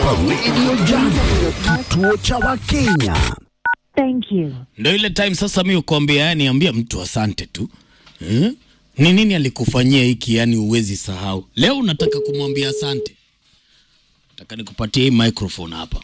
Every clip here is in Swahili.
hapa Radio Jambo, kituo cha Wakenya. Thank you. Ndio ile time sasa mi ukuambia, yani ambia mtu asante tu eh? Ni nini alikufanyia hiki yani uwezi sahau? Leo unataka kumwambia asante, nataka nikupatie hii microphone hapa.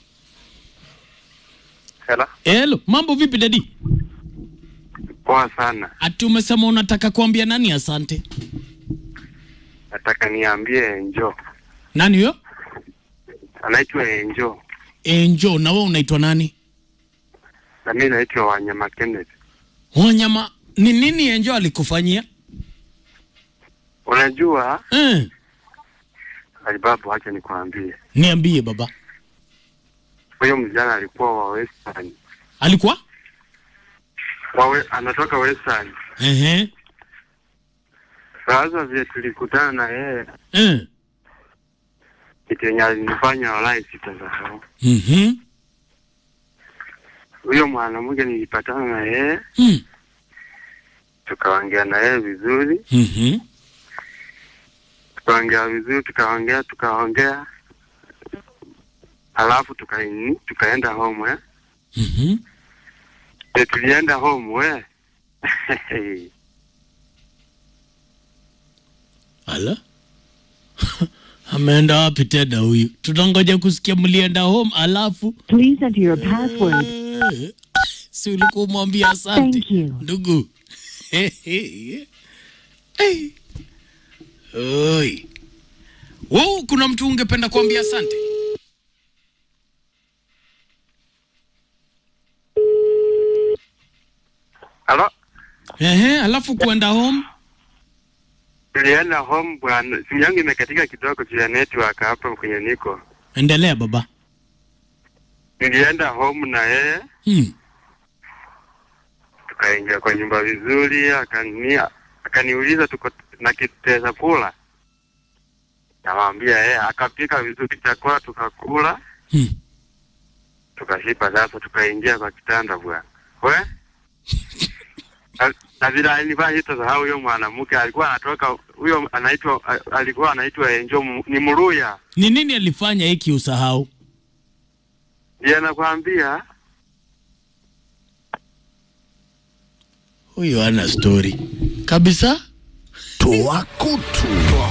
Hela, Hello, mambo vipi dadi? poa sana. Ati umesema unataka kuambia nani asante? Nataka niambie Enjo, Nani huyo? anaitwa Enjo Enjo, na wewe unaitwa nani? na mimi naitwa Wanyama Kenneth. Wanyama, ni nini Enjo alikufanyia? Unajua Eh, Alibabu, acha nikwambie, niambie baba. huyo mjana alikuwa wa Western, Alikuwa? wawe, anatoka Western. Ehe. Sasa vile tulikutana na yeye, Eh. kitu yenye alinifanya walai sitasahau. Mhm. Huyo mwanamke nilipatana na yeye, Mm. tukaongea na yeye vizuri, Mhm. tukaongea vizuri, tukaongea tukaongea, alafu tukaini tukaenda home eh. Mhm. E, tulienda home we Ala. Ameenda wapi tena huyu? Tutangoja kusikia mlienda home alafu Please enter your password. Eh, si ulikuwa umwambia asante Thank you. ndugu. Hey. Oi. Wow, kuna mtu ungependa kuambia asante? halo Ehe, alafu kuenda home tulienda home bwana simu yangu imekatika kidogo juu ya network hapa kwenye niko endelea baba. nilienda home na yeye Hmm. tukaingia kwa nyumba vizuri akani akaniuliza tuko na kiteza kula namwambia yeye akapika vizuri chakula tukakula Hmm. tukashipa sasa tukaingia kwa kitanda bwana we Na- na vile alinivaa sitasahau huyo mwanamke alikuwa anatoka huyo anaitwa a- alikuwa anaitwa Enjo Mu- ni Mruya Ni nini alifanya hiki usahau? ndiye nakwambia Huyu ana story kabisa. Toa kutu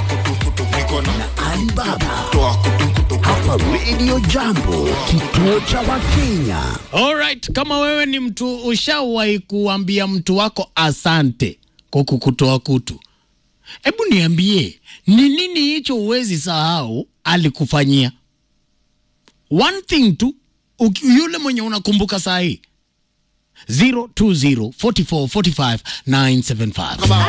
na Alibaba hapa Radio Jambo, kituo cha Wakenya. Alright, kama wewe ni mtu ushawahi kuambia mtu wako asante kwa kukutoa kutu, hebu niambie ni nini hicho uwezi sahau alikufanyia. One thing tu, uki- yule mwenye unakumbuka saa hii 020 44 45 975